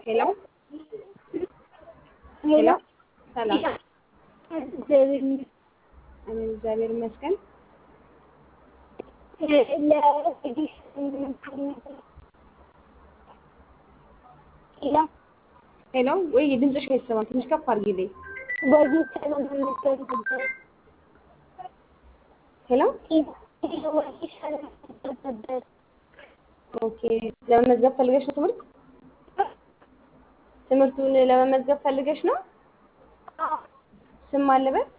ሄሎ ሄሎ ሰላም እኔ እግዚአብሔር ይመስገን። ሄሎ ወይ ድምፅሽ አይሰማም። ትንሽ ከፍ አድርጊልኝ። ሄሎ ኦኬ። ለመመዝገብ ፈልገሽ ነው ትምህርት ትምህርቱን ለመመዝገብ ፈልገሽ ነው? ስም አለበት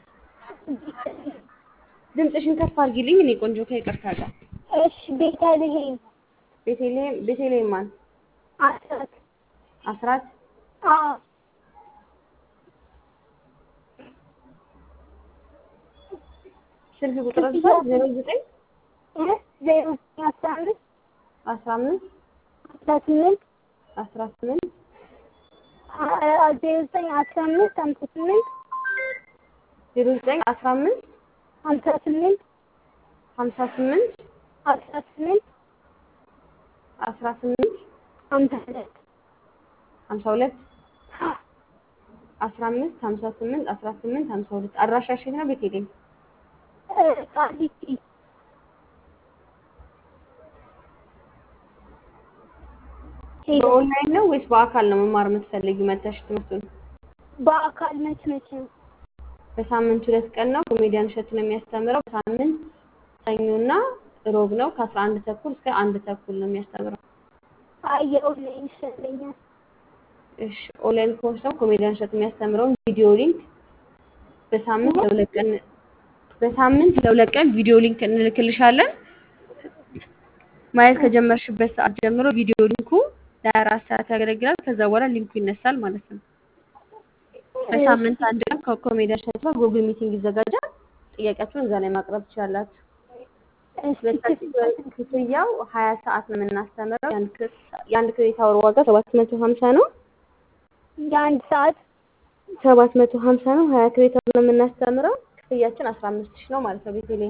ድምፅሽን ከፍ አድርጊልኝ። እኔ ቆንጆ ከይቅርታ ጋር እሺ ቤተልሔም ቤተልሔም ቤተልሔም ማን አስራት አስራት አዎ ስልክ ቁጥር ብዛት ዜሮ ዘጠኝ ዜሮ አስራ አምስት አስራ አምስት አስራ ስምንት አስራ ስምንት ዜሮ ዘጠኝ አስራ አምስት ሀምሳ ስምንት ዜሮ ዘጠኝ አስራ አምስት ሀምሳ ስምንት ሀምሳ ስምንት አስራ ስምንት አስራ ስምንት ሀምሳ ሁለት ሀምሳ ሁለት አስራ አምስት ሀምሳ ስምንት አስራ ስምንት ሀምሳ ሁለት አድራሻሽ የት ነው? ቤተልሔም ቃሊቲ በኦንላይን ነው ወይስ በአካል ነው መማር የምትፈልጊው? መተሽ ትምህርቱን በአካል መች መች ነው? በሳምንት ሁለት ቀን ነው። ኮሜዲያን እሸቱ ነው የሚያስተምረው። በሳምንት ሰኞና ሮብ ነው። ከአስራ አንድ ተኩል እስከ አንድ ተኩል ነው የሚያስተምረው። አይ የኦንላይን ይሻለኛል። እሺ ኦንላይን ኮርስ ነው። ኮሜዲያን እሸቱ የሚያስተምረውን ቪዲዮ ሊንክ በሳምንት ለሁለት ቀን በሳምንት ለሁለት ቀን ቪዲዮ ሊንክ እንልክልሻለን። ማየት ከጀመርሽበት ሰዓት ጀምሮ ቪዲዮ ሊንኩ ለአራት ሰዓት ያገለግላል። ከዛ በኋላ ሊንኩ ይነሳል ማለት ነው። በሳምንት አንድ ቀን ከኮሜዲያን እሸቱ ጋር ጉግል ሚቲንግ ይዘጋጃል። ጥያቄያችሁን እዛ ላይ ማቅረብ ትችላላችሁ። ክፍያው ሀያ ሰዓት ነው የምናስተምረው። የአንድ ክሬዲት አወር ዋጋ ሰባት መቶ ሀምሳ ነው። የአንድ ሰዓት ሰባት መቶ ሀምሳ ነው። ሀያ ክሬዲት አወር ነው የምናስተምረው። ክፍያችን አስራ አምስት ሺህ ነው ማለት ነው። ቤተልሔም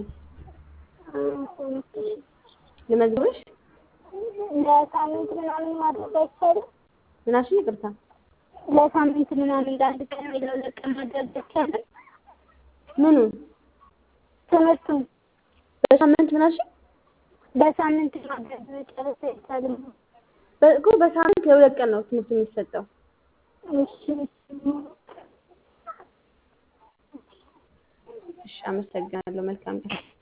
ልመዝግብሽ? ለሳምንት ምናምን ማድረግ አይቻልም? ምናሽን ይቅርታ ለሳምንት ምናምን ለአንድ ቀን ወይ ለሁለት ቀን ማድረግ አይቻልም? ምኑን ትምህርቱን በሳምንት ምናሽን በሳምንት ማድረግ መጨረስ አይቻልም? እኮ በሳምንት ለሁለት ቀን ነው ትምህርቱ የሚሰጠው። እሺ እሺ፣ አመሰግናለሁ። መልካም ቀን